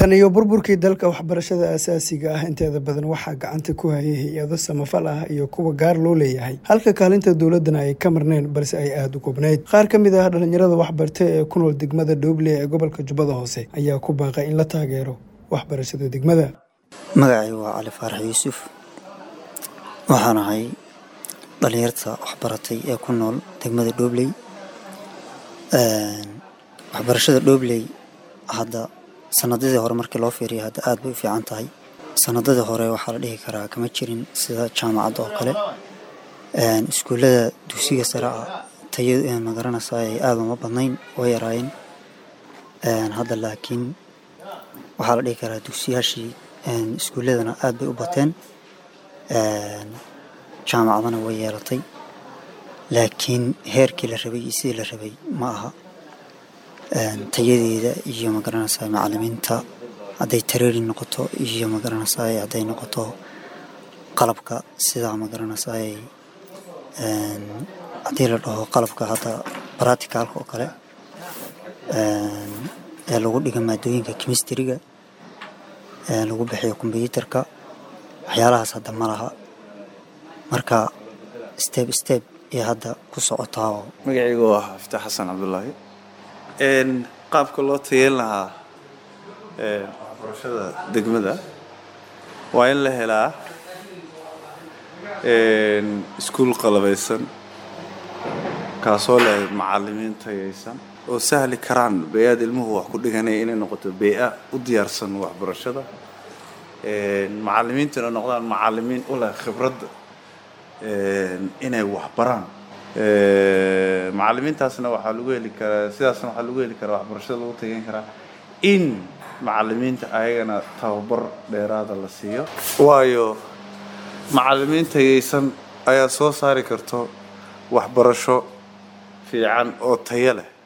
tan iyo burburkii dalka waxbarashada aasaasiga ah inteeda badan waxaa gacanta ku hayay hay-ado samafal ah iyo kuwa gaar loo leeyahay halka kaalinta dowladana ay ka marneen balse ay aada u koobnayd qaar ka mid ah dhalinyarada waxbartay ee ku nool degmada dhooble ee gobolka jubbada hoose ayaa ku baaqay in la taageero waxbarashada degmada magacay waa cali faarax yuusuf waxaan ahay dhalinyarta waxbaratay ee ku nool degmada dhoobley waxbarashada dhoobley hadda sanadadii hore markii loo fiiriya hadda aad bay u fiican tahay sanadadii hore waxaa la dhihi karaa kama jirin sida jaamacadda oo kale iskuullada dugsiga sare ah taya magaranaysa ay aada uma badnayn oo yaraayeen hadda laakiin waxaa la dhihi karaa dugsiyaashii iskuulladana aad bay u bateen jaamacadana way yeelatay laakiin heerkii la rabay iyo sidii la rabay ma aha tayadeeda iyo magaranaysaa macalimiinta hadday tareeri noqoto iyo magaranaysaa hadday noqoto qalabka sidaa magaranaysaa haddii la dhaho qalabka hadda baraticalka oo kale ee lagu dhiga maadooyinka chemistryga ee lagu bixiyo kombyuutarka waxyaalahaas hadda ma laha marka step step iyo hadda ku socotaa oo magacaygu waa xafta xasan cabdulaahi qaabka loo tayeyn lahaa waxbarashada degmada waa in la helaa iskuul qalabaysan kaasoo leh macalimiin tayaysan oo sahli karaan bey-aad ilmuhu wax ku dhiganaya inay noqoto bey-a u diyaarsan waxbarashada macalimiintuna noqdaan macalimiin u leh khibradda inay waxbaraan macalimiintaasna waxaa lagu heli karaa sidaasna waxaa lagu heli karaa waxbarashada lagu tageyn karaa in macalimiinta ayagana tababar dheeraada la siiyo waayo macalimiin tayaysan ayaa soo saari karto waxbarasho fiican oo tayo leh